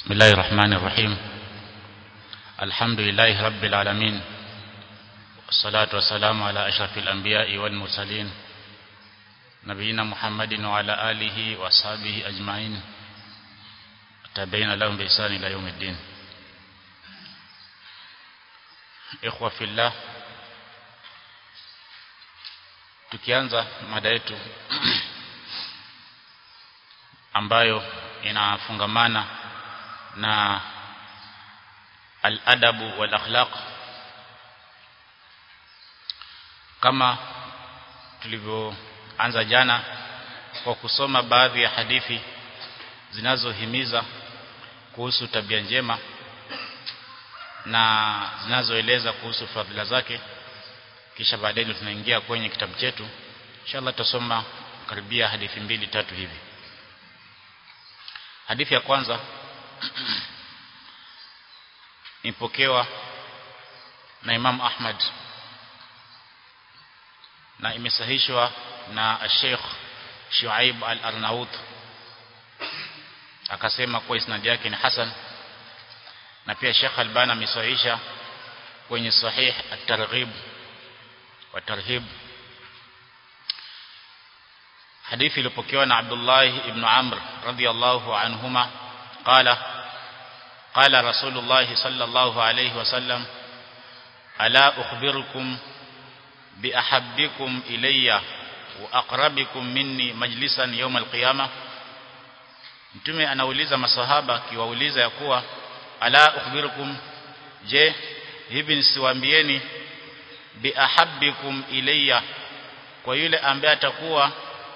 بسم الله الرحمن الرحيم الحمد لله رب العالمين والصلاة والسلام على أشرف الأنبياء والمرسلين نبينا محمد وعلى آله وأصحابه أجمعين تابعين لهم بإحسان إلى يوم الدين إخوة في الله tukianza mada yetu ambayo inafungamana na al-adabu wal akhlaq kama tulivyoanza jana kwa kusoma baadhi ya hadithi zinazohimiza kuhusu tabia njema na zinazoeleza kuhusu fadhila zake kisha baadaye tunaingia kwenye kitabu chetu inshallah tutasoma karibia hadithi mbili tatu hivi hadithi ya kwanza ipokewa na Imam Ahmad na imesahihishwa na Sheikh Shuaib Al-Arnaut akasema kwa isnad yake ni hasan na pia Sheikh Albani amesahihisha kwenye sahih at-targhib wa tarhib hadithi iliyopokewa na Abdullah ibn Amr radiyallahu anhuma qala qala Rasulullah sallallahu alayhi wasallam ala ukhbirukum bi ahabbikum ilayya wa aqrabikum minni majlisan yawm al-qiyamah Mtume anauliza masahaba kiwauliza ya kuwa ala ukhbirukum je hivi nisiwaambieni bi ahabbikum ilayya kwa yule ambaye atakuwa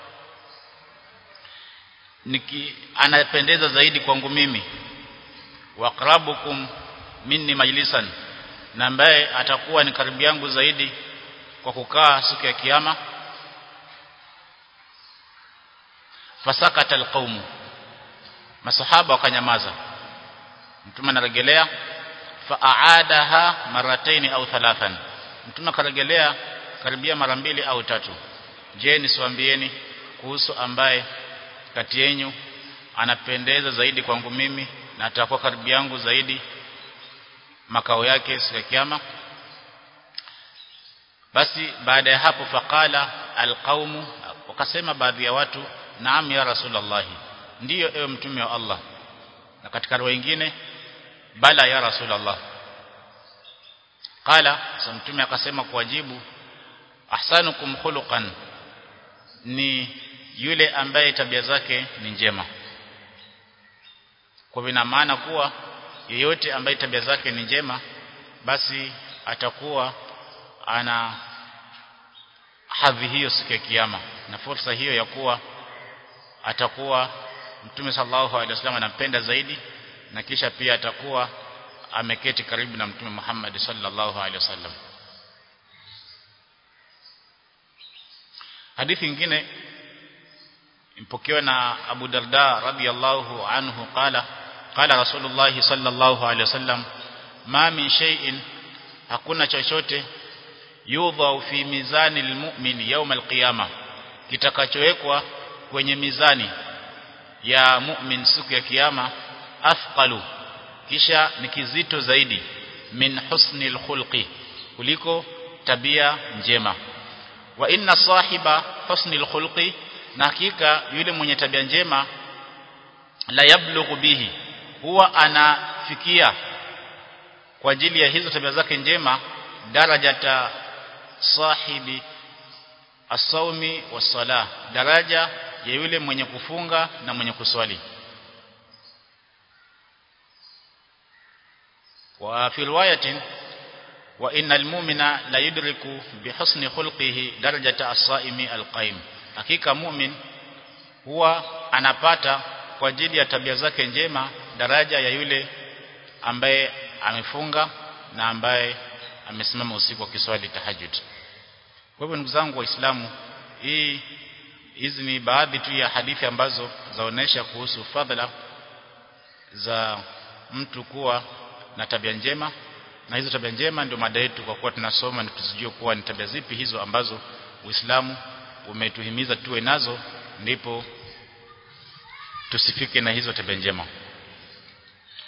niki anapendeza zaidi kwangu mimi waqrabukum minni majlisan na ambaye atakuwa ni karibu yangu zaidi kwa kukaa siku ya kiyama fasakata alqaumu masahaba wakanyamaza mtume anarejelea faaadaha marataini au thalathan mtume akarejelea karibia mara mbili au tatu je nisiwaambieni kuhusu ambaye kati yenu anapendeza zaidi kwangu mimi na atakuwa karibu yangu zaidi makao yake siku ya kiyama basi baada ya hapo faqala alqaumu wakasema baadhi ya watu naam ya rasulullah ndiyo ewe mtume wa Allah na katika roho nyingine bala ya rasulullah qala sa mtume akasema kuwajibu ahsanukum khuluqan ni yule ambaye tabia zake ni njema kwa vina maana kuwa yeyote ambaye tabia zake ni njema basi atakuwa ana hadhi hiyo siku ya kiyama na fursa hiyo ya kuwa atakuwa Mtume sallallahu alaihi wasallam anampenda zaidi na kisha pia atakuwa ameketi karibu na Mtume Muhammad sallallahu alaihi wasallam hadithi nyingine impokewa na Abu Darda radhiyallahu anhu qala qala Rasulullah sallallahu alaihi wasallam ma min shay'in hakuna chochote yudha fi mizani almu'min yawm alqiyama kitakachowekwa kwenye mizani ya mu'min siku ya kiyama afqalu kisha ni kizito zaidi min husni alkhulqi kuliko tabia njema wa inna sahiba husni alkhulqi na hakika yule mwenye tabia njema la yablughu bihi huwa anafikia kwa ajili ya hizo tabia zake njema darajata sahibi as-sawmi was-salah daraja ya yule mwenye kufunga na mwenye kuswali wa fi riwayatin wa innal mu'mina la yudriku bihusni khulqihi darajata as-saimi al-qaim hakika mu'min huwa anapata kwa ajili ya tabia zake njema daraja ya yule ambaye amefunga na ambaye amesimama usiku akiswali tahajjud kwa hivyo ndugu zangu waislamu hii hizi ni baadhi tu ya hadithi ambazo zaonesha kuhusu fadhila za mtu kuwa na tabia njema na hizo tabia njema ndio mada yetu kwa kuwa tunasoma na tusijue kuwa ni tabia zipi hizo ambazo Uislamu umetuhimiza tuwe nazo ndipo tusifike na hizo tabia njema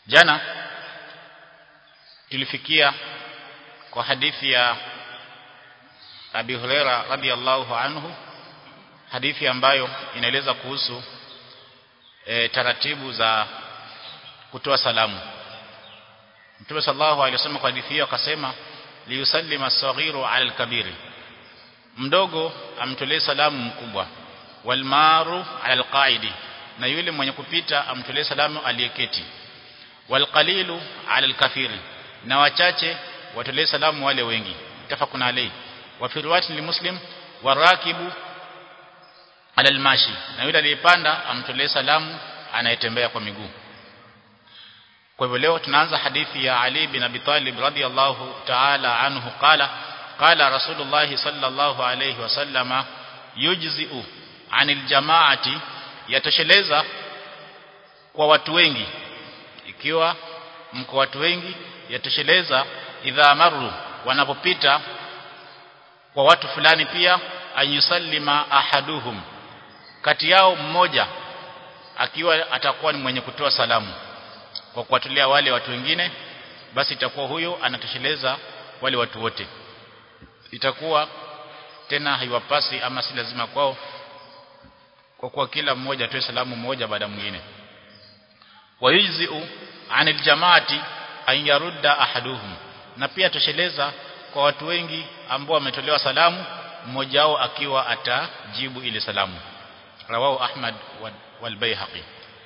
jana tulifikia kwa hadithi ya Abi Huraira radhiallahu anhu hadithi ambayo inaeleza kuhusu e, taratibu za kutoa salamu Mtume sallallahu alaihi wasallam kwa hadithi hiyo akasema liyusallima as-saghiru 'ala al-kabiri mdogo amtolee salamu mkubwa walmaru 'ala al-qa'idi na yule mwenye kupita amtolee salamu aliyeketi walqalilu 'ala al-kathiri na wachache watolee salamu wale wengi tafakuna alayhi wa fi riwayati limuslim warakibu 'ala al-mashi na yule aliyepanda amtolee salamu anayetembea kwa miguu kwa hivyo leo tunaanza hadithi ya Ali bin Abi Talib radhiyallahu ta'ala anhu qala qala Rasulullah sallallahu alayhi wasallama yujzi'u anil jama'ati yatosheleza kwa watu wengi ikiwa mko watu wengi yatosheleza idha maru wanapopita kwa watu fulani pia ayusallima ahaduhum kati yao mmoja akiwa atakuwa ni mwenye kutoa salamu kwa kuwatolea wale watu wengine basi itakuwa huyo anatosheleza wale watu wote itakuwa tena haiwapasi ama si lazima kwao kwa kuwa kila mmoja atoe salamu moja baada mwingine wayujzi'u anil jamaati an yarudda ahaduhum na pia tosheleza kwa watu wengi ambao wametolewa salamu mmoja wao akiwa atajibu ile salamu rawahu ahmad wal bayhaqi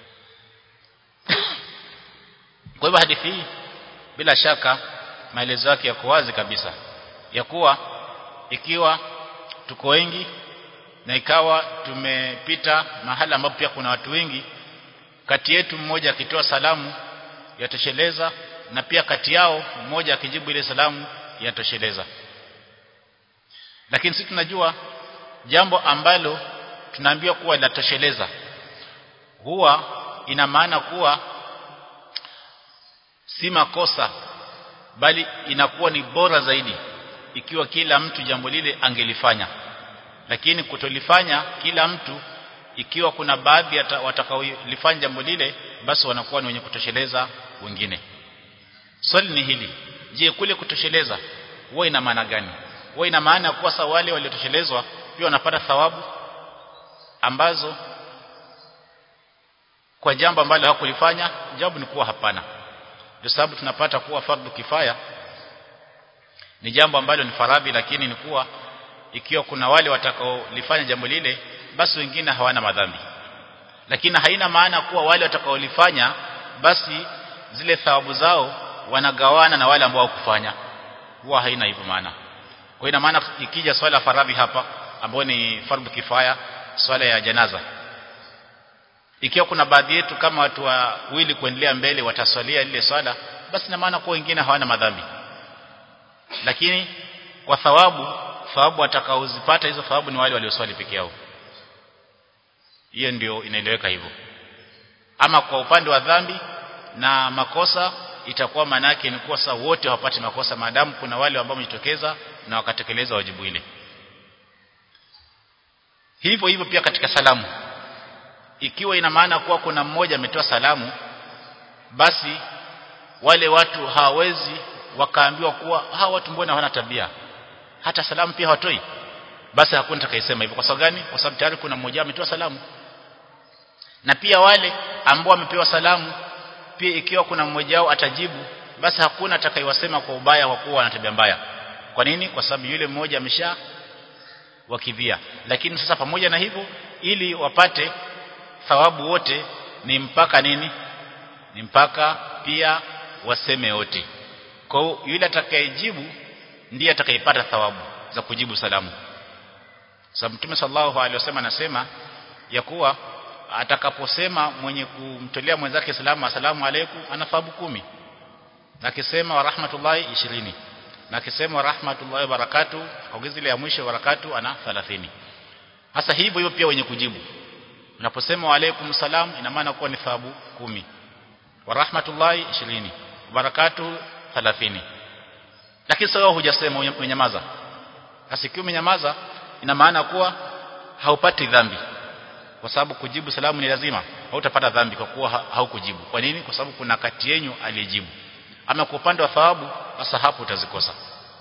kwa hivyo hadithi hii bila shaka maelezo yake yako wazi kabisa ya kuwa ikiwa tuko wengi na ikawa tumepita mahala ambapo pia kuna watu wengi kati yetu mmoja akitoa salamu yatosheleza na pia kati yao mmoja akijibu ile salamu yatosheleza lakini sisi tunajua jambo ambalo tunaambiwa kuwa latosheleza huwa ina maana kuwa si makosa bali inakuwa ni bora zaidi ikiwa kila mtu jambo lile angelifanya lakini kutolifanya kila mtu ikiwa kuna baadhi watakaolifanya jambo lile basi wanakuwa ni wenye kutosheleza wengine swali ni hili je kule kutosheleza huwa ina maana gani huwa ina maana kuwa sa wale waliotoshelezwa pia wanapata thawabu ambazo kwa jambo ambalo hawakulifanya jawabu ni kuwa hapana ndio sababu tunapata kuwa fardhu kifaya ni jambo ambalo ni faradhi lakini ni kuwa ikiwa kuna wale watakaolifanya jambo lile basi wengine hawana madhambi lakini haina maana kuwa wale watakaolifanya basi zile thawabu zao wanagawana na wale ambao hawakufanya huwa haina hivyo maana kwa ina maana ikija swala faradhi hapa ambayo ni fardhu kifaya swala ya janaza ikiwa kuna baadhi yetu kama watu wawili kuendelea mbele wataswalia lile swala basi na maana kwa wengine hawana madhambi lakini kwa thawabu thawabu watakaozipata hizo thawabu ni wale walioswali peke yao hiyo ndio inaeleweka hivyo ama kwa upande wa dhambi na makosa itakuwa manake ni kuwa saa wote hawapati makosa maadamu kuna wale ambao wamejitokeza na wakatekeleza wajibu ile hivyo hivyo pia katika salamu ikiwa ina maana kuwa kuna mmoja ametoa salamu basi wale watu hawawezi wakaambiwa kuwa hawa watu mbona hawana tabia hata salamu pia hawatoi basi hakuna atakayesema hivyo kwa sababu gani kwa sababu tayari kuna mmoja ametoa salamu na pia wale ambao wamepewa salamu pia ikiwa kuna mmoja wao atajibu basi hakuna atakayewasema kwa ubaya kwa kuwa wana tabia mbaya kwa nini kwa sababu yule mmoja amesha wakidhia lakini sasa pamoja na hivyo ili wapate thawabu wote ni mpaka nini ni mpaka pia waseme wote kwa hiyo yule atakayejibu ndiye atakayepata thawabu za kujibu salamu sababu Mtume sallallahu alaihi wasallam anasema ya kuwa atakaposema mwenye kumtolea mwenzake salamu asalamu alaykum ana thawabu kumi na akisema wa rahmatullahi 20 na akisema wa rahmatullahi barakatu ongeza ile ya mwisho barakatu ana 30 hasa hivyo hivyo pia wenye kujibu unaposema wa alaykum salam ina maana kuwa ni thawabu kumi wa rahmatullahi 20 barakatu 30 lakini sasa hujasema umenyamaza asikiwa umenyamaza ina maana kuwa haupati dhambi kwa sababu kujibu salamu ni lazima hautapata dhambi kwa kuwa haukujibu kwa nini kwa sababu kuna kati yenu aliyejibu ama kwa upande wa thawabu sasa hapo utazikosa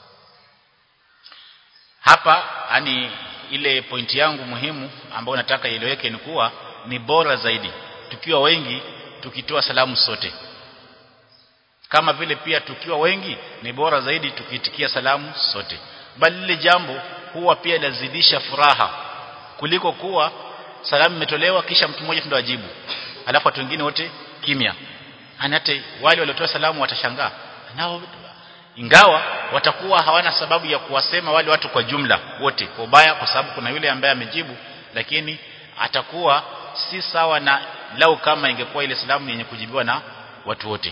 hapa yani ile pointi yangu muhimu ambayo nataka ieleweke ni kuwa ni bora zaidi tukiwa wengi tukitoa salamu sote kama vile pia tukiwa wengi ni bora zaidi tukiitikia salamu sote bali lile jambo huwa pia lazidisha furaha kuliko kuwa salamu imetolewa kisha mtu mmoja ndio ajibu alafu watu wengine wote kimya hata wale waliotoa salamu watashangaa nao ingawa watakuwa hawana sababu ya kuwasema wale watu kwa jumla wote kwa ubaya kwa sababu kuna yule ambaye amejibu lakini atakuwa si sawa na lau kama ingekuwa ile salamu yenye kujibiwa na watu wote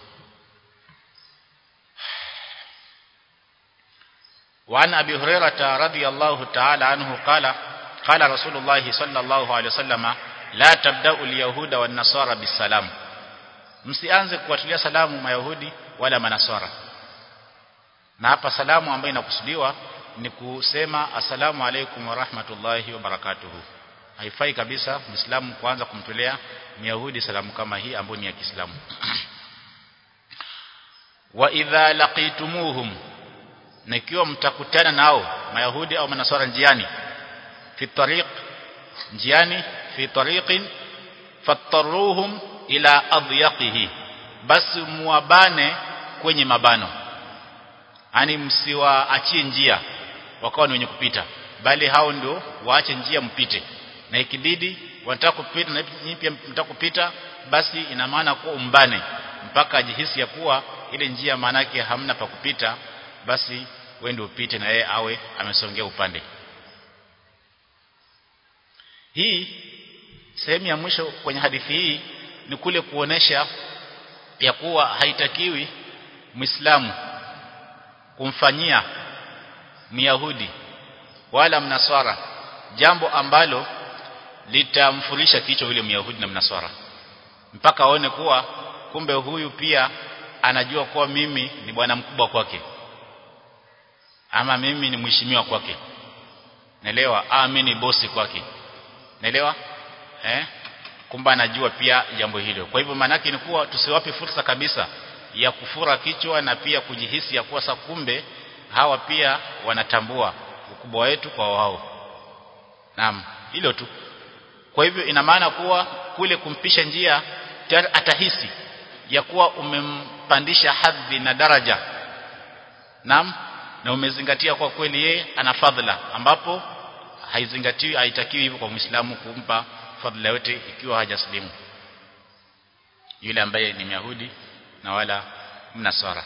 وعن أبي هريرة رضي الله تعالى عنه قال قال رسول الله صلى الله عليه وسلم لا تبدأ اليهود والنصارى بالسلام msianze kuwatulia salamu mayahudi wala manaswara na hapa salamu ambayo inakusudiwa ni kusema asalamu alaykum wa rahmatullahi wa barakatuhu haifai kabisa muislamu kuanza kumtolea myahudi salamu kama hii ambayo ni ya Kiislamu wa idha laqitumuhum na ikiwa mtakutana nao mayahudi au manaswara njiani fi tariq njiani fi tariqin fattaruhum ila adyaqihi basi muwabane kwenye mabano yani msiwaachie njia wakawa ni wenye kupita bali hao ndio waache njia mpite na ikibidi wanataka kupita na nyinyi pia mtaka kupita basi ina maana kuwa umbane mpaka ajihisi ya kuwa ile njia maana yake hamna pa kupita basi wewe ndio upite na yeye awe amesongea upande hii sehemu ya mwisho kwenye hadithi hii ni kule kuonesha ya kuwa haitakiwi Muislamu kumfanyia Myahudi wala Mnaswara jambo ambalo litamfurisha kichwa yule Myahudi na Mnaswara mpaka aone kuwa kumbe huyu pia anajua kuwa mimi ni bwana mkubwa kwake ama mimi ni mheshimiwa kwake naelewa ah mimi ni bosi kwake naelewa eh kumbe anajua pia jambo hilo kwa hivyo maana ni kuwa tusiwape fursa kabisa ya kufura kichwa na pia kujihisi ya kuwa sa kumbe hawa pia wanatambua ukubwa wetu kwa wao naam hilo tu kwa hivyo ina maana kuwa kule kumpisha njia tayari atahisi ya kuwa umempandisha hadhi na daraja naam na umezingatia kwa kweli yeye ana fadhila ambapo haizingatiwi haitakiwi hivyo kwa Muislamu kumpa fadhila yote ikiwa hajaslimu yule ambaye ni Myahudi na wala Mnasara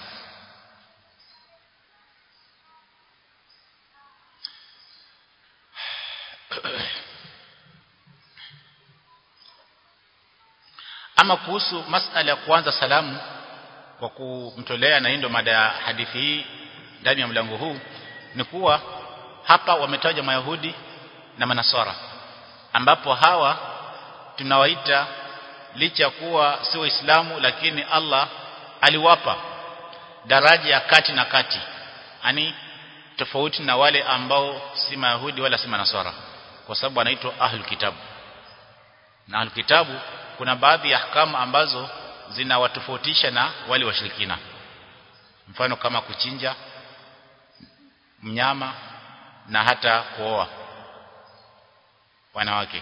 ama kuhusu masala ya kuanza salamu kwa kumtolea na ndio mada ya hadithi hii ndani ya mlango huu ni kuwa hapa wametaja mayahudi na manasara ambapo hawa tunawaita licha ya kuwa si waislamu lakini Allah aliwapa daraja ya kati na kati yani tofauti na wale ambao si mayahudi wala si manasara kwa sababu anaitwa ahlul kitabu na ahlul kitabu kuna baadhi ya ahkamu ambazo zinawatofautisha na wale washirikina mfano kama kuchinja mnyama na hata kuoa wanawake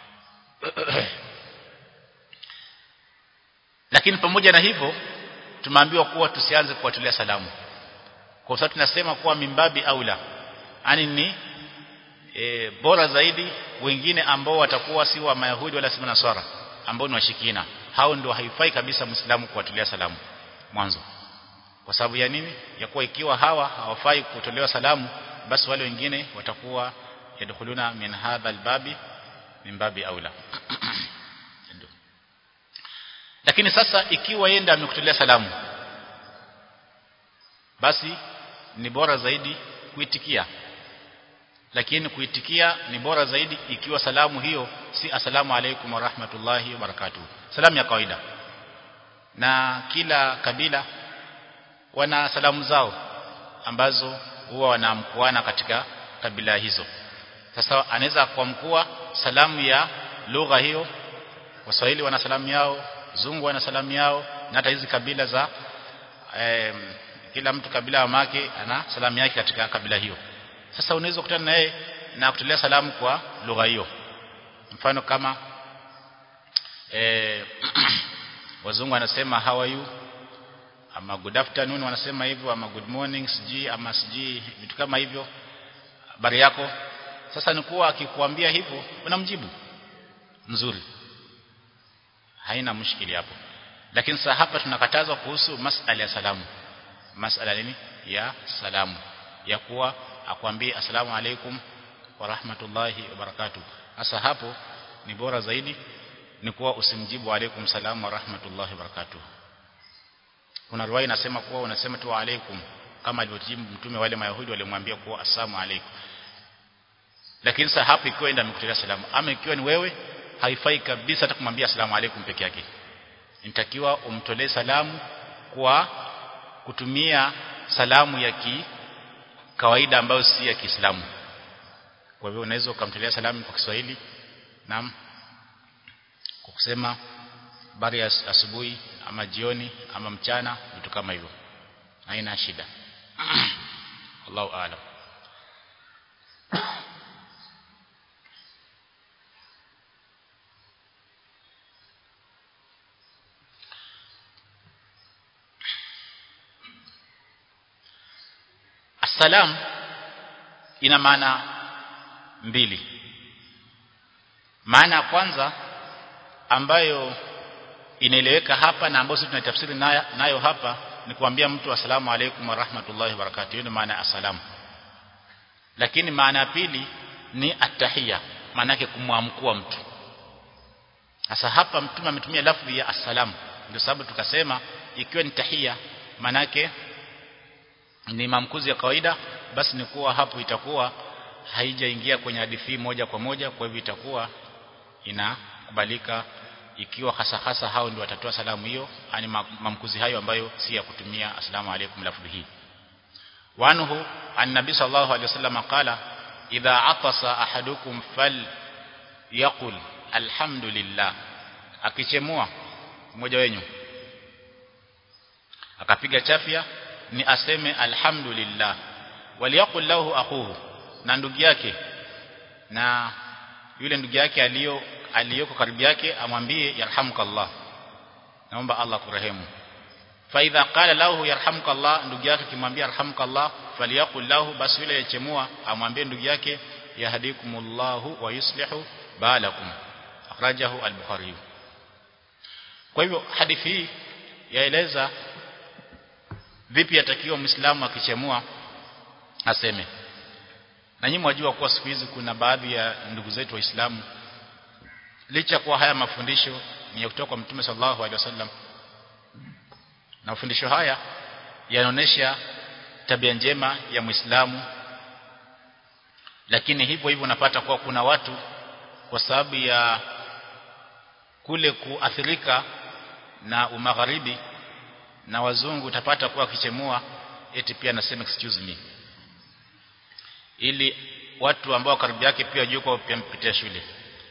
lakini pamoja na hivyo tumeambiwa kuwa tusianze kuwatolea salamu kwa sababu tunasema kuwa mimbabi aula yani ni e, bora zaidi wengine ambao watakuwa si wa mayahudi wala si nasara ambao ni washikina hao ndio haifai kabisa muislamu kuwatolea salamu mwanzo kwa sababu ya nini ya kuwa ikiwa hawa hawafai kutolewa salamu basi wale wengine watakuwa yadkhuluna min hadha albabi min babi aula lakini sasa ikiwa yenda amekutolea salamu basi ni bora zaidi kuitikia lakini kuitikia ni bora zaidi ikiwa salamu hiyo si asalamu alaykum wa rahmatullahi wa barakatuh salamu ya kawaida na kila kabila wana salamu zao ambazo huwa wanamkuana katika kabila hizo sasa anaweza kuamkua salamu ya lugha hiyo waswahili wana salamu yao zungu wana salamu yao na hata hizi kabila za eh, kila mtu kabila wa make ana salamu yake katika kabila hiyo sasa unaweza kukutana naye na kutolea salamu kwa lugha hiyo mfano kama eh, wazungu wanasema how are you ama good afternoon wanasema hivyo ama good morning siji ama siji vitu kama hivyo habari yako sasa ni kuwa akikwambia hivyo unamjibu nzuri haina mushkili hapo lakini sasa hapa tunakatazwa kuhusu masala ya salamu masala nini ya salamu ya kuwa akwambie asalamu alaikum wa rahmatullahi wa barakatuh sasa hapo ni bora zaidi ni kuwa usimjibu alaikum salamu wa rahmatullahi wa barakatuh kuna riwaya inasema kuwa unasema tu alaikum kama alivyojibu mtume wale mayahudi walimwambia kuwa assalamu alaikum lakini sasa hapo ikiwa enda amekutolea salamu ama ikiwa ni wewe haifai kabisa hata kumwambia asalamu alaikum peke yake inatakiwa umtolee salamu kwa kutumia salamu ya ki kawaida ambayo si ya Kiislamu kwa hivyo unaweza ukamtolea salamu kwa Kiswahili naam kwa kusema habari ya asubuhi ama jioni ama mchana vitu kama hivyo haina shida Allahu aalam Assalam ina maana mbili. Maana ya kwanza ambayo inaeleweka hapa na ambayo sisi tunatafsiri nayo, nayo hapa ni kuambia mtu asalamu alaykum wa rahmatullahi wa barakatuh. Hiyo maana ya assalam. Lakini maana ya pili ni attahiyya, maana yake kumwamkua mtu. Sasa hapa mtume ametumia lafzi ya assalam. Ndio sababu tukasema ikiwa ni tahiyya maana yake ni mamkuzi ya kawaida basi ni kuwa hapo itakuwa haijaingia kwenye hadithi moja kwa moja kwa hivyo itakuwa inakubalika ikiwa hasa hasa hao ndio watatoa salamu hiyo ani mamkuzi hayo ambayo si ya kutumia asalamu alaykum lafdhi hii wanhu annabi sallallahu alayhi wasallam qala idha atasa ahadukum fal yaqul alhamdulillah akichemua mmoja wenyu akapiga chafya ni aseme alhamdulillah waliyaqul lahu akhuhu na ndugu yake na yule ndugu yake aliyo aliyoko karibu yake amwambie yarhamukallah naomba Allah kurehemu fa idha qala lahu yarhamukallah ndugu yake kimwambia yarhamukallah faliyaqul lahu basi yule yechemua amwambie ndugu yake yahdikumullahu wa yuslihu balakum akhrajahu al-bukhari kwa hivyo hadithi hii yaeleza vipi yatakiwa muislamu akichemua aseme na nyinyi mwajua kuwa siku hizi kuna baadhi ya ndugu zetu waislamu licha kuwa haya mafundisho ni kutoka kwa mtume sallallahu alaihi wasallam na mafundisho haya yanaonesha tabia njema ya muislamu lakini hivyo hivyo unapata kuwa kuna watu kwa sababu ya kule kuathirika na umagharibi na wazungu utapata kuwa kichemua eti pia anasema excuse me ili watu ambao karibu yake pia wajue kwa pia mpitia shule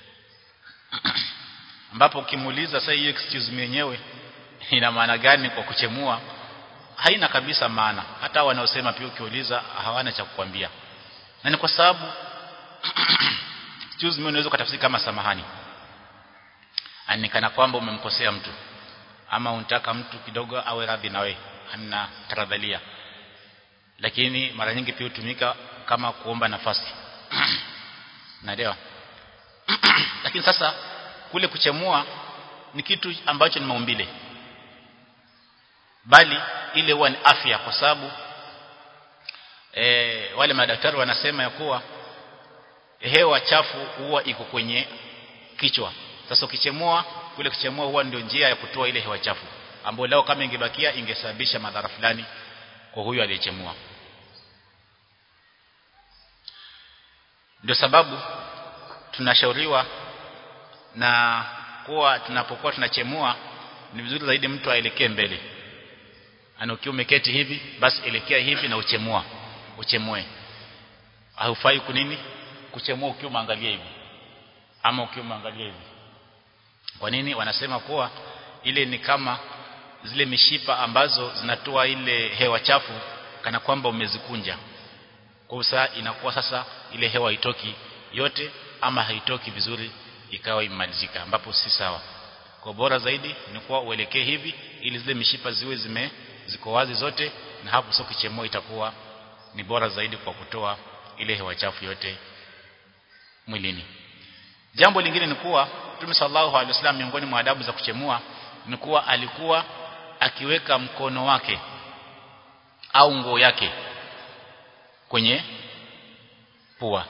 ambapo ukimuuliza sasa hiyo excuse me yenyewe ina maana gani kwa kuchemua haina kabisa maana hata wanaosema pia ukiuliza hawana cha kukwambia na ni kwa sababu excuse me unaweza kutafsiri kama samahani anikana kwamba umemkosea mtu ama unataka mtu kidogo awe radhi na wewe ana taradhalia lakini mara nyingi pia hutumika kama kuomba nafasi naelewa lakini sasa kule kuchemua ni kitu ambacho ni maumbile bali ile huwa ni afya kwa sababu e, wale madaktari wanasema ya kuwa hewa chafu huwa iko kwenye kichwa sasa ukichemua kule kuchemua huwa ndio njia ya kutoa ile hewa chafu ambayo lao kama ingebakia ingesababisha madhara fulani kwa huyo aliyechemua ndio sababu tunashauriwa na kuwa tunapokuwa tunachemua ni vizuri zaidi mtu aelekee mbele ana ukiwa umeketi hivi basi elekea hivi na uchemua uchemue haufai kunini kuchemua ukiwa umeangalia hivi ama ukimwangalia hivi kwa nini wanasema kuwa ile ni kama zile mishipa ambazo zinatoa ile hewa chafu kana kwamba umezikunja kwa saa inakuwa sasa ile hewa haitoki yote ama haitoki vizuri ikawa imalizika ambapo si sawa kwa bora zaidi ni kuwa uelekee hivi ili zile mishipa ziwe zime ziko wazi zote na hapo sio kichemoa itakuwa ni bora zaidi kwa kutoa ile hewa chafu yote mwilini jambo lingine ni kuwa Mtume sallallahu alaihi wasallam miongoni mwa adabu za kuchemua ni kuwa alikuwa akiweka mkono wake au nguo yake kwenye pua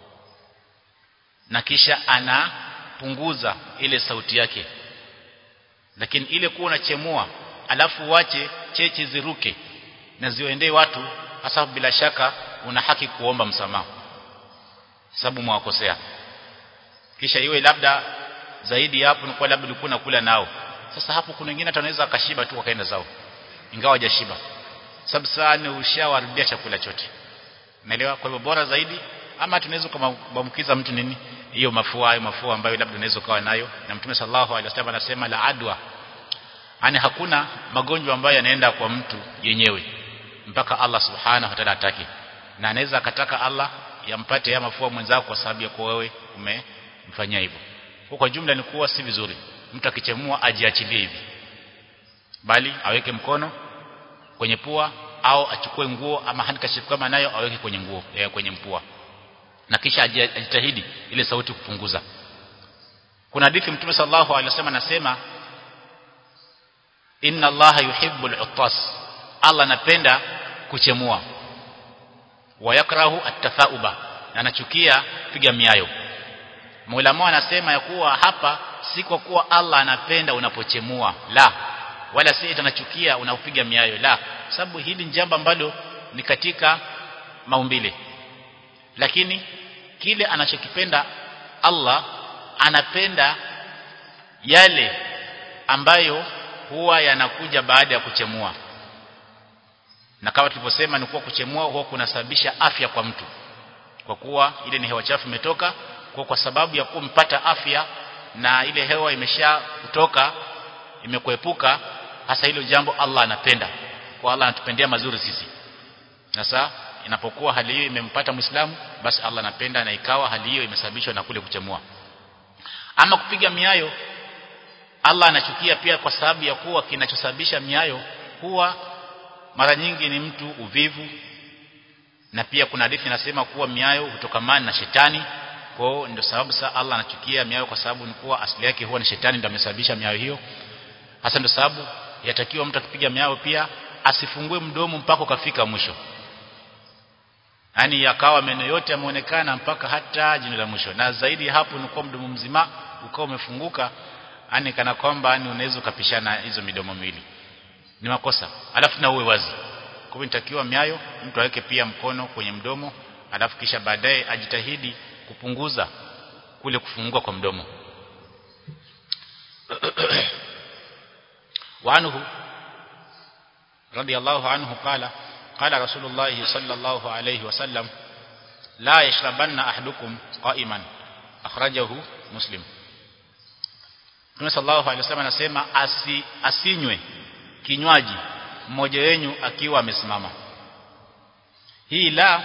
na kisha anapunguza ile sauti yake lakini ile kuwa unachemua alafu wache cheche ziruke na ziwaendee watu hasa bila shaka una haki kuomba msamaha sababu mwakosea kisha iwe labda zaidi hapo ni kwa labda ulikuwa unakula nao sasa hapo kuna wengine atanaweza akashiba tu wakaenda zao ingawa hajashiba sababu sana ushawaribia chakula chote unaelewa kwa hivyo bora zaidi ama tunaweza kumwambukiza mtu nini hiyo mafua hayo mafua ambayo labda unaweza ukawa nayo na mtume sallallahu alaihi wasallam anasema la adwa yani hakuna magonjwa ambayo yanaenda kwa mtu yenyewe mpaka Allah subhanahu wa ta'ala atake na anaweza akataka Allah yampate ya mafua mwenzako kwa sababu ya kwa wewe umemfanyia hivyo kwa kwa jumla ni kuwa si vizuri mtu akichemua ajiachilie hivi bali aweke mkono kwenye pua au achukue nguo ama handkerchief kama nayo aweke kwenye nguo ya kwenye mpua na kisha ajitahidi ile sauti kupunguza kuna hadithi mtume sallallahu alaihi wasallam anasema inna allaha yuhibbu al-uttas Allah anapenda kuchemua wa yakrahu at-tafauba na anachukia piga miayo Maulama anasema ya kuwa hapa si kwa kuwa Allah anapenda unapochemua la wala si anachukia unapopiga miayo la sababu hili ni jambo ambalo ni katika maumbile lakini kile anachokipenda Allah anapenda yale ambayo huwa yanakuja baada ya kuchemua na kama tulivyosema ni kuwa kuchemua huwa kunasababisha afya kwa mtu kwa kuwa ile ni hewa chafu imetoka kwa kwa sababu ya kumpata afya na ile hewa imesha kutoka imekuepuka hasa hilo jambo Allah anapenda kwa Allah anatupendea mazuri sisi sasa inapokuwa hali hiyo imempata Muislamu basi Allah anapenda na ikawa hali hiyo imesababishwa na kule kuchemua ama kupiga miayo Allah anachukia pia kwa sababu ya kuwa kinachosababisha miayo huwa mara nyingi ni mtu uvivu na pia kuna hadithi inasema kuwa miayo hutokamana na shetani kwa hiyo ndio sababu saa Allah anachukia miayo kwa sababu ni kuwa asili yake huwa ni shetani ndio amesababisha miayo hiyo hasa ndio sababu yatakiwa mtu akipiga miayo pia asifungue mdomo mpaka ukafika mwisho yani yakawa meno yote yameonekana mpaka hata jino la mwisho na zaidi hapo ni kwa mdomo mzima ukao umefunguka yani kana kwamba yani unaweza ukapishana hizo midomo miwili ni makosa alafu na uwe wazi kwa hivyo nitakiwa miayo mtu aweke pia mkono kwenye mdomo alafu kisha baadaye ajitahidi kupunguza kule kufungua kwa mdomo وعنه رضي الله عنه قال قال رسول الله صلى الله عليه وسلم لا يشربن أحدكم قائما أخرجه مسلم Mtume sallallahu alaihi wasallam anasema asi, asinywe kinywaji mmoja wenu akiwa amesimama. Hii la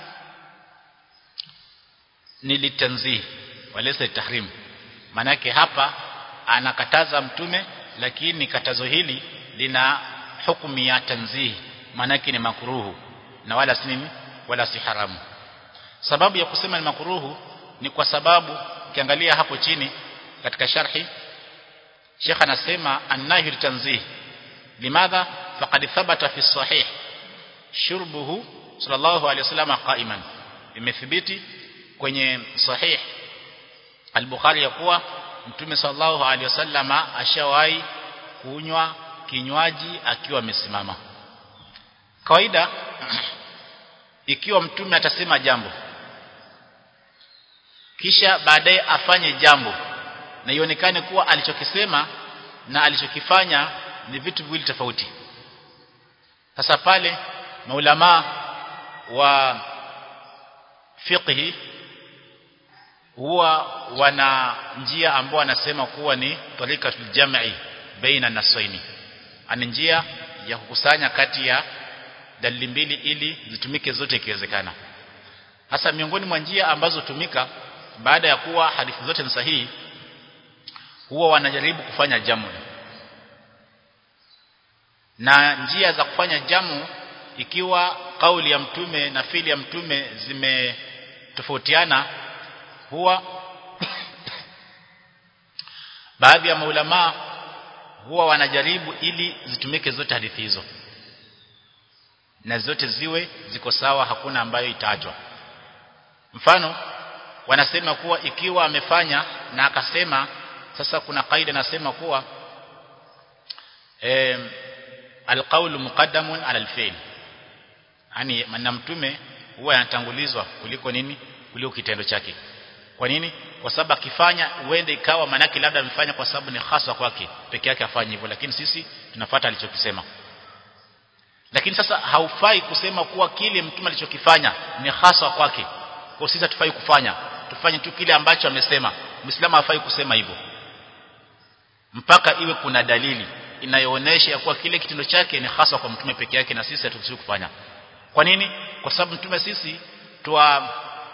ni litanzih walesa tahrim. Manake hapa anakataza mtume lakini katazo hili lina hukumu ya tanzih manake ni makruhu na wala si nini wala si haramu sababu ya kusema ni makruhu ni kwa sababu ukiangalia hapo chini katika sharhi Sheikh anasema annahi tanzih limadha faqad thabata fi sahih shurbuhu sallallahu alayhi wasallam qa'iman imethibiti kwenye sahih al-Bukhari ya kuwa Mtume sallallahu alaihi wasallama ashawahi kunywa kinywaji akiwa amesimama. Kawaida ikiwa mtume atasema jambo kisha baadaye afanye jambo na ionekane kuwa alichokisema na alichokifanya ni vitu viwili tofauti. Sasa pale maulama wa fiqhi huwa wana njia ambao wanasema kuwa ni tarikatul jam'i baina nasaini ani njia ya kukusanya kati ya dalili mbili ili zitumike zote ikiwezekana hasa miongoni mwa njia ambazo tumika baada ya kuwa hadithi zote ni sahihi huwa wanajaribu kufanya jamu na njia za kufanya jamu ikiwa kauli ya mtume na fili ya mtume zimetofautiana huwa baadhi ya maulama huwa wanajaribu ili zitumike zote hadithi hizo na zote ziwe ziko sawa hakuna ambayo itajwa mfano wanasema kuwa ikiwa amefanya na akasema sasa kuna kaida nasema kuwa eh, alqaulu muqaddamun ala alfi'l yani maneno mtume huwa yanatangulizwa kuliko nini kuliko kitendo chake kwa nini kwa sababu akifanya uende ikawa manaki labda amefanya kwa sababu ni hasa kwake peke yake afanye hivyo lakini sisi tunafuata alichokisema lakini sasa haufai kusema kuwa kile mtume alichokifanya ni hasa kwake kwa sisi hatufai kufanya tufanye tu kile ambacho amesema muislamu hafai kusema hivyo mpaka iwe kuna dalili inayoonesha kuwa kile kitendo chake ni hasa kwa mtume peke yake na sisi haturuhusiwi kufanya kwa nini kwa sababu mtume sisi twa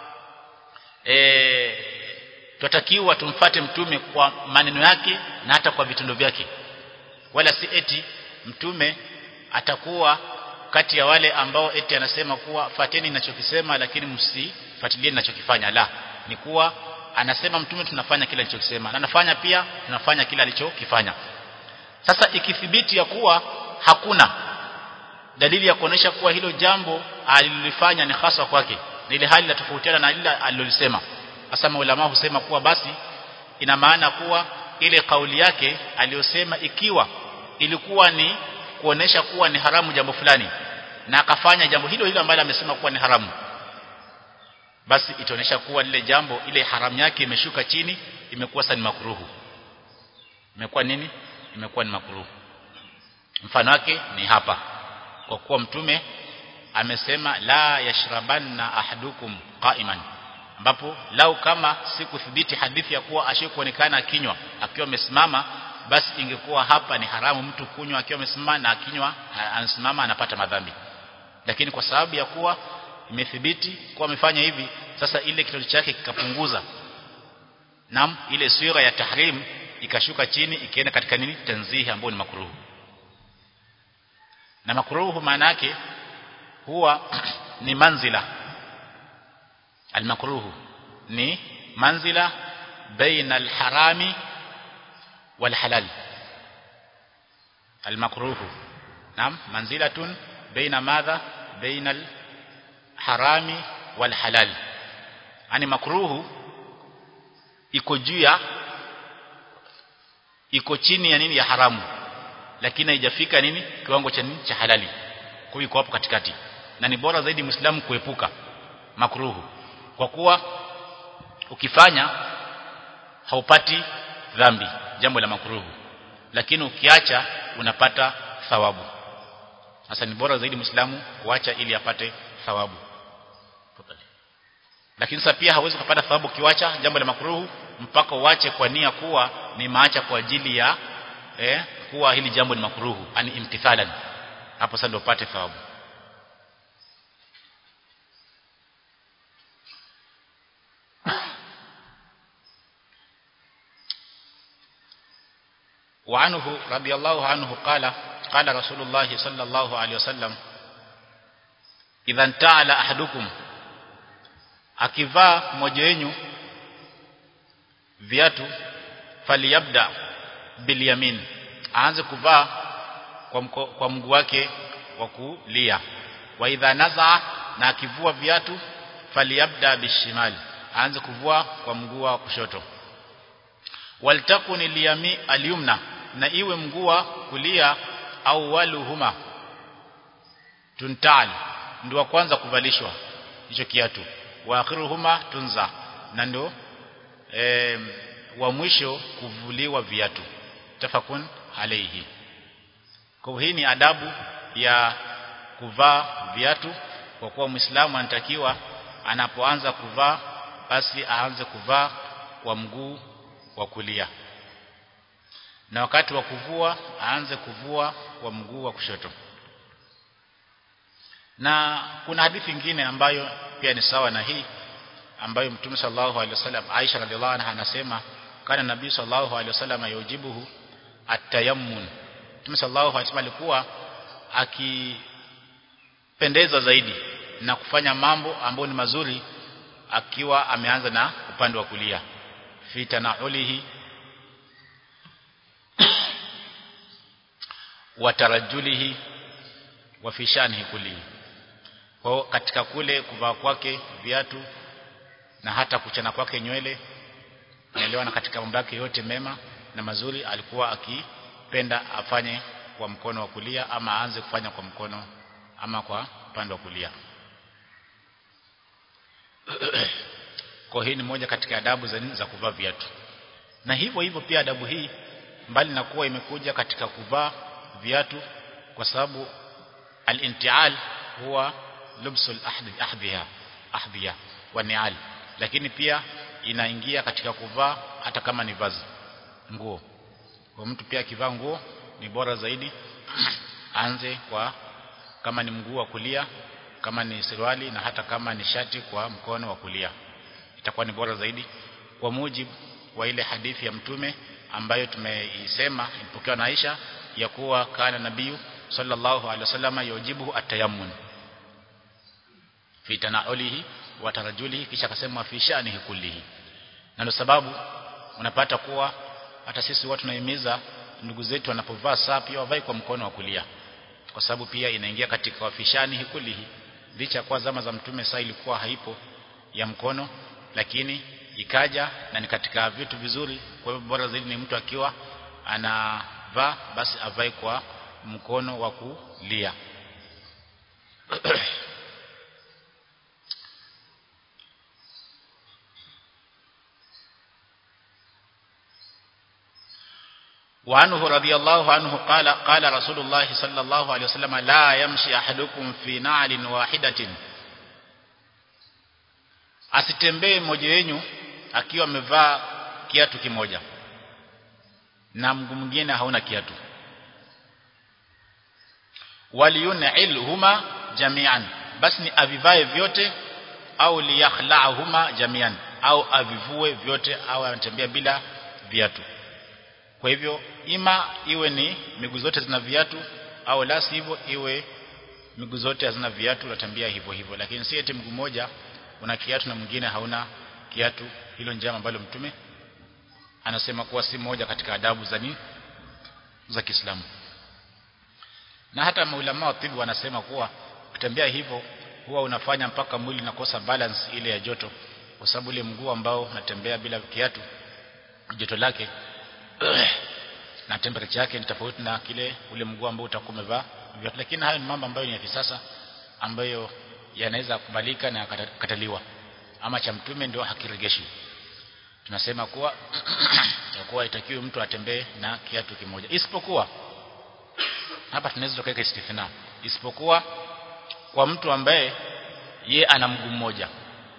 e, twatakiwa tumfate mtume kwa maneno yake na hata kwa vitendo vyake wala si eti mtume atakuwa kati ya wale ambao eti anasema kuwa fateni ninachokisema lakini msifuatilie ninachokifanya la ni kuwa anasema mtume tunafanya kile alichokisema na anafanya pia tunafanya kile alichokifanya sasa ikithibiti ya kuwa hakuna dalili ya kuonesha kuwa hilo jambo alilolifanya ni hasa kwake na ile hali inatofautiana na ile alilolisema hasa maulama husema kuwa basi ina maana kuwa ile kauli yake aliyosema ikiwa ilikuwa ni kuonesha kuwa ni haramu jambo fulani na akafanya jambo hilo hilo ambalo amesema kuwa ni haramu basi itaonesha kuwa lile jambo ile haramu yake imeshuka chini imekuwa sasa ni makruhu imekuwa nini imekuwa ni makruhu mfano wake ni hapa kwa kuwa mtume amesema la yashrabanna ahadukum qa'iman ambapo lau kama sikuthibiti hadithi ya kuwa ashikuonekana akinywa akiwa amesimama basi ingekuwa hapa ni haramu mtu kunywa akiwa amesimama na akinywa anasimama anapata madhambi lakini kwa sababu ya kuwa imethibiti kuwa amefanya hivi sasa ile kitendo chake kikapunguza nam ile sura ya tahrim ikashuka chini ikienda katika nini tanzihi ambayo ni makruhu na makruhu maana yake huwa ni manzila almakruhu ni manzila baina alharami والحلال المكروه نعم منزلة بين ماذا بين الحرام والحلال يعني مكروه iko juu ya iko chini ya nini ya haramu lakini haijafika nini kiwango cha nini cha halali kwa iko hapo katikati na ni bora zaidi muislamu kuepuka makruhu kwa kuwa ukifanya haupati dhambi jambo la makruhu lakini ukiacha unapata thawabu sasa ni bora zaidi muislamu kuacha ili apate thawabu lakini sasa pia hauwezi kupata thawabu kiwacha jambo la makruhu mpaka uache kwa nia kuwa ni maacha kwa ajili ya eh, kuwa hili jambo ni makruhu ani imtithalan hapo sasa ndio upate thawabu وعنه رضي الله عنه قال قال رسول الله صلى الله عليه وسلم إذا انتعل أحدكم akivaa mmoja wenu viatu faliyabda bilyamin aanze kuvaa kwa, mko, kwa mguu wake wa kulia wa idha nazaa na akivua viatu faliyabda bishimali aanze kuvua kwa mguu wa kushoto waltakun liyami alyumna na iwe mguu wa kulia au waluhuma tuntal ndio wa kwanza kuvalishwa hicho kiatu wa akhiruhuma tunza na ndio e, wa mwisho kuvuliwa viatu tafakun alayhi kwa hii ni adabu ya kuvaa viatu kwa kuwa muislamu anatakiwa anapoanza kuvaa basi aanze kuvaa kwa mguu wa kulia na wakati wa kuvua aanze kuvua kwa mguu wa kushoto na kuna hadithi nyingine ambayo pia ni sawa na hii ambayo Mtume sallallahu alaihi wasallam Aisha radhiallahu anha anasema kana nabii sallallahu alaihi wasallam yujibuhu atayammun Mtume sallallahu alaihi wasallam alikuwa akipendeza zaidi na kufanya mambo ambayo ni mazuri akiwa ameanza na upande wa kulia fitanaulihi wa tarajulihi wa fishanihi kulihi kwa katika kule kuvaa kwake viatu na hata kuchana kwake nywele naelewana katika mambo yake yote mema na mazuri alikuwa akipenda afanye kwa mkono wa kulia ama aanze kufanya kwa mkono ama kwa upande wa kulia kwa hii ni moja katika adabu za nini za kuvaa viatu na hivyo hivyo pia adabu hii mbali na kuwa imekuja katika kuvaa viatu kwa sababu al-intial huwa lubsul ahdi ahdhiha ahdhiya wa ni'al lakini pia inaingia katika kuvaa hata kama ni vazi nguo kwa mtu pia akivaa nguo ni bora zaidi anze kwa kama ni mguu wa kulia kama ni suruali na hata kama ni shati kwa mkono wa kulia itakuwa ni bora zaidi kwa mujibu wa ile hadithi ya mtume ambayo tumeisema ilipokewa na Aisha ya kuwa kana nabii sallallahu alaihi wasallam yujibu atayammun fi tanaulihi wa tarajulihi kisha akasema fi shanihi kullihi na ndio sababu unapata kuwa hata sisi watu tunahimiza ndugu zetu wanapovaa saa pia wavae kwa mkono wa kulia kwa sababu pia inaingia katika wafishani kulihi licha kwa zama za mtume saa ilikuwa haipo ya mkono lakini ikaja na ni katika vitu vizuri kwa hivyo bora zaidi ni mtu akiwa anavaa basi avae kwa mkono wa kulia وعنه رضي الله عنه قال قال رسول الله صلى الله عليه وسلم لا يمشي أحدكم في نعل واحدة asitembee mmoja wenu akiwa amevaa kiatu kimoja na mguu mwingine hauna kiatu waliyun'ilhuma jami'an basi ni avivae vyote au liyakhla'huma jami'an au avivue vyote au anatembea bila viatu kwa hivyo ima iwe ni miguu zote zina viatu au la sivyo iwe miguu zote hazina viatu unatembea hivyo hivyo lakini si eti mguu mmoja una kiatu na mwingine hauna kiatu hilo njama ambalo mtume anasema kuwa si moja katika adabu za ni za Kiislamu na hata maulama wa tibu wanasema kuwa kutembea hivyo huwa unafanya mpaka mwili unakosa balance ile ya joto kwa sababu ile mguu ambao unatembea bila kiatu joto lake na temperature yake ni tofauti na kile ule mguu ambao utakuwa umevaa viatu lakini hayo ni mambo ambayo ni ya kisasa ambayo yanaweza kubalika na kataliwa ama cha mtume ndio hakiregeshi tunasema kuwa kuwa itakiwe mtu atembee na kiatu kimoja isipokuwa hapa tunaweza tukaweka istifina isipokuwa kwa mtu ambaye ye ana mguu mmoja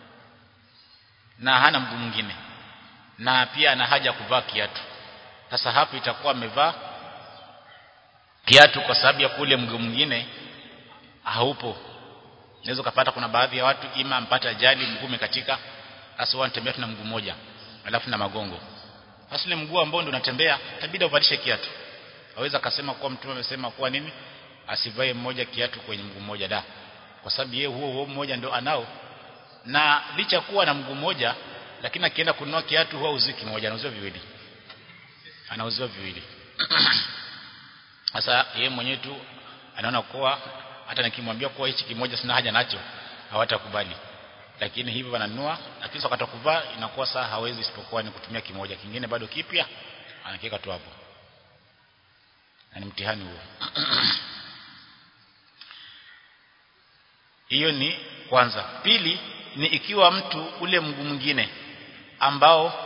na hana mguu mwingine na pia ana haja kuvaa kiatu sasa hapo itakuwa amevaa kiatu kwa sababu ya kule mguu mwingine haupo unaweza kupata kuna baadhi ya watu ima mpata ajali mguu katika sasa wanatembea tuna mguu mmoja alafu na magongo sasa ile mguu ambao ndio unatembea itabidi uvalishe kiatu aweza akasema kuwa mtume amesema kuwa nini asivae mmoja kiatu kwenye mguu mmoja da kwa sababu yeye huo huo mmoja ndio anao na licha kuwa na mguu mmoja lakini akienda kununua kiatu huwa uziki moja anauziwa viwili anauziwa viwili sasa yeye mwenyewe tu anaona kuwa hata nikimwambia kuwa hichi kimoja sina haja nacho hawatakubali lakini hivyo wananunua lakini wakati kuvaa inakuwa saa hawezi isipokuwa ni kutumia kimoja kingine bado kipya anakiweka tu hapo na ni mtihani huo hiyo ni kwanza pili ni ikiwa mtu ule mguu mwingine ambao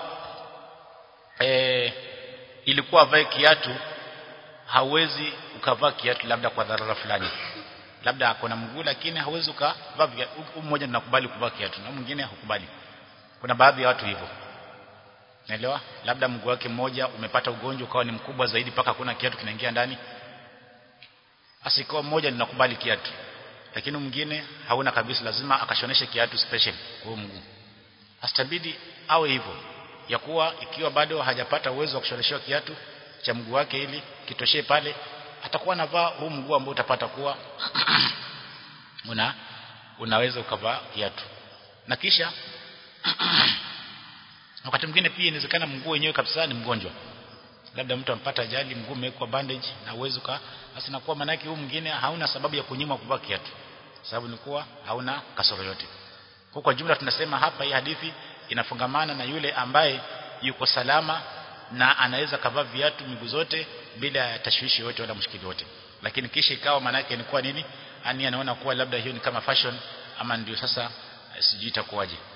e, ilikuwa avae kiatu hawezi ukavaa kiatu labda kwa dharura fulani labda ako na mguu lakini hawezi ukavaa mmoja tunakubali kuvaa kiatu na mwingine hukubali kuna baadhi ya watu hivyo naelewa labda mguu wake mmoja umepata ugonjwa ukawa ni mkubwa zaidi mpaka hakuna kiatu kinaingia ndani asikoa mmoja ninakubali kiatu lakini mwingine hauna kabisa lazima akashoneshe kiatu special kwa mguu astabidi awe hivyo ya kuwa ikiwa bado hajapata uwezo wa kushoneshewa kiatu cha mguu wake ili kitoshee pale atakuwa anavaa huu mguu ambao utapata kuwa una unaweza ukavaa kiatu na kisha wakati mwingine pia inawezekana mguu wenyewe kabisa ni mgonjwa labda mtu ampata ajali mguu umewekwa bandage na uwezo ka basi nakuwa manaki huu mwingine hauna sababu ya kunyima kuvaa kiatu sababu ni kuwa hauna kasoro yote kwa kwa jumla tunasema hapa hii hadithi inafungamana na yule ambaye yuko salama na anaweza kavaa viatu miguu zote bila ya tashwishi yote wala mshikili wote lakini kisha ikawa manake ni kuwa nini ani anaona kuwa labda hiyo ni kama fashion ama ndio sasa sijui itakuwaje